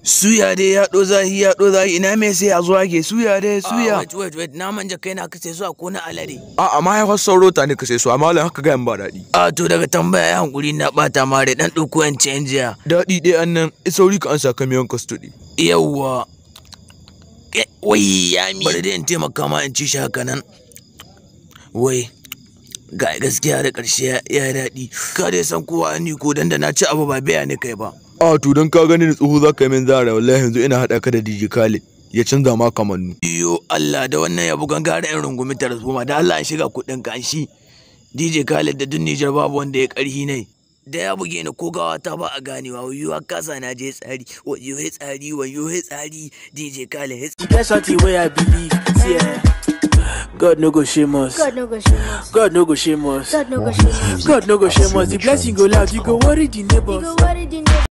Suya dai ya ɗo zahi ya ɗo zahi ina me sai a zuwa ke suya dai suya. wait wait wait na manja kai na kace zuwa ko na alade a amma ya wasu sauro ta ne ka sai su amma malam haka ga yan ba daɗi A to daga tambaya ya hankuri na ɓata mare ɗan ɗauko yan ciyan jiya. daɗi ɗaya an nan sauri ka an saka miyan kastudi Yawwa. Eh, Wai ya mi. Bari dai in taimaka ma in ci shi haka nan. Wai. Ga gaskiya da ƙarshe ya ya daɗi. Ka dai san kowa ni ko dan da na ci abu ba biya ni kai ba. a to don ka gani ni tsoho za ka yi min zara wallahi yanzu ina haɗa ka da DJ Khaled ya canza ma kamannu Iyo Allah da wannan ya bugan gara in rungumi tarzoma da Allah an shiga kuɗin ka an shi. DJ Khaled da duk Nijar babu wanda ya ƙarhi ne. Da ya buge ni ko gawa ta ba a ganewa wayo kasa na je tsari wayo he tsari wayo he tsari DJ Khaled he E get something wey I believe. See, eh, God no go shame us. God no go shame us. God no go shame us. God no go shame us. God no go shame us. The blessing go loud, you go worry the You neighbors. go worry the neighbors.